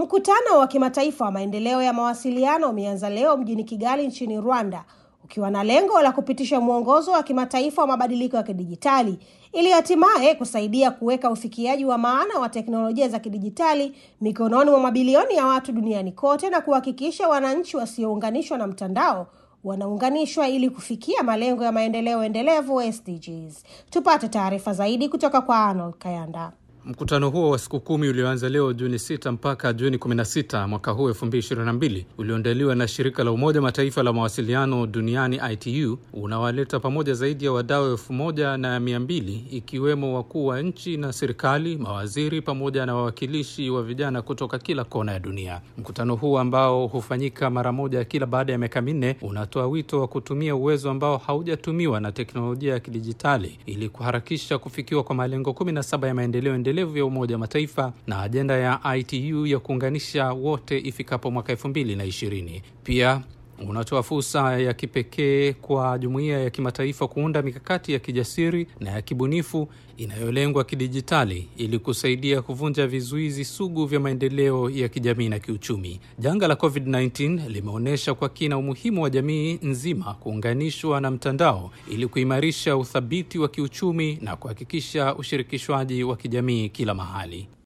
Mkutano wa kimataifa wa maendeleo ya mawasiliano umeanza leo mjini Kigali nchini Rwanda ukiwa na lengo la kupitisha mwongozo wa kimataifa wa mabadiliko ya kidijitali ili hatimaye kusaidia kuweka ufikiaji wa maana wa teknolojia za kidijitali mikononi mwa mabilioni ya watu duniani kote na kuhakikisha wananchi wasiounganishwa na mtandao wanaunganishwa ili kufikia malengo ya maendeleo endelevu SDGs. Tupate taarifa zaidi kutoka kwa Arnold Kayanda. Mkutano huo wa siku kumi ulioanza leo Juni 6 mpaka Juni 16 mwaka huu 2022 ulioandaliwa na shirika la Umoja Mataifa la mawasiliano duniani ITU unawaleta pamoja zaidi ya wadau elfu moja na mia mbili ikiwemo wakuu wa nchi na serikali, mawaziri pamoja na wawakilishi wa vijana kutoka kila kona ya dunia. Mkutano huu ambao hufanyika mara moja kila baada ya miaka minne unatoa wito wa kutumia uwezo ambao haujatumiwa na teknolojia ya kidijitali ili kuharakisha kufikiwa kwa malengo 17 ya maendeleo endelevu ya Umoja wa Mataifa na ajenda ya ITU ya kuunganisha wote ifikapo mwaka elfu mbili na ishirini. Pia unatoa fursa ya kipekee kwa jumuiya ya kimataifa kuunda mikakati ya kijasiri na ya kibunifu inayolengwa kidijitali ili kusaidia kuvunja vizuizi sugu vya maendeleo ya kijamii na kiuchumi. Janga la COVID-19 limeonyesha kwa kina umuhimu wa jamii nzima kuunganishwa na mtandao ili kuimarisha uthabiti wa kiuchumi na kuhakikisha ushirikishwaji wa kijamii kila mahali.